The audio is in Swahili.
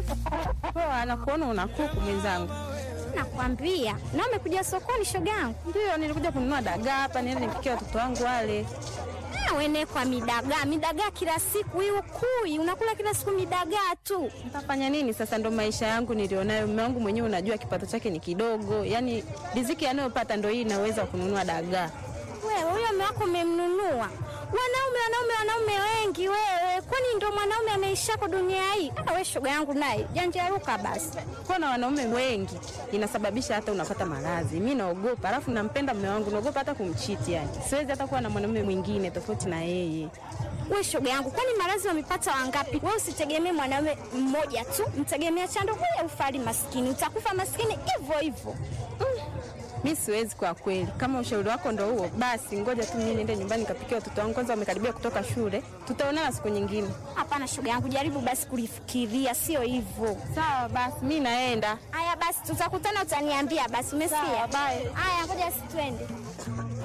Poa, nakuona una kuku mwenzangu. Nakwambia. Na umekuja sokoni shoga yangu? Ndio, nilikuja kununua dagaa hapa niende nipikie watoto wangu wale. Ah, wene kwa midagaa, midagaa kila siku hiyo kui, unakula kila siku midagaa tu. Nitafanya nini sasa? Ndo maisha yangu nilionayo. Mume wangu mwenyewe unajua kipato chake ni kidogo, yaani riziki anayopata ndo hii inaweza kununua dagaa. Wewe huyo mume wako umemnunua? Wanaume wanaume wanaume wengi wewe, kwani ndo mwanaume anaishako dunia hii? Ah, we shoga yangu naye janjaruka basi. Kuwa na wanaume wengi inasababisha hata unapata maradhi. Mi naogopa, alafu nampenda mume wangu, naogopa hata kumchiti. Yani siwezi hata kuwa na mwanaume mwingine tofauti na yeye. We shoga yangu, kwani maradhi wamepata wangapi? We usitegemee mwanaume mmoja tu, mtegemea chando huyo ufali maskini, utakufa maskini hivyo hivyo. Mi siwezi kwa kweli. Kama ushauri wako ndo huo, basi ngoja tu mimi niende nyumbani nikapikia watoto wangu, kwanza wamekaribia kutoka shule. Tutaonana siku nyingine. Hapana shoga yangu, jaribu basi kulifikiria, sio hivyo. Sawa basi, mi naenda. Haya basi, tutakutana, utaniambia basi. Umesikia? Sawa, bye. Haya, ngoja si twende.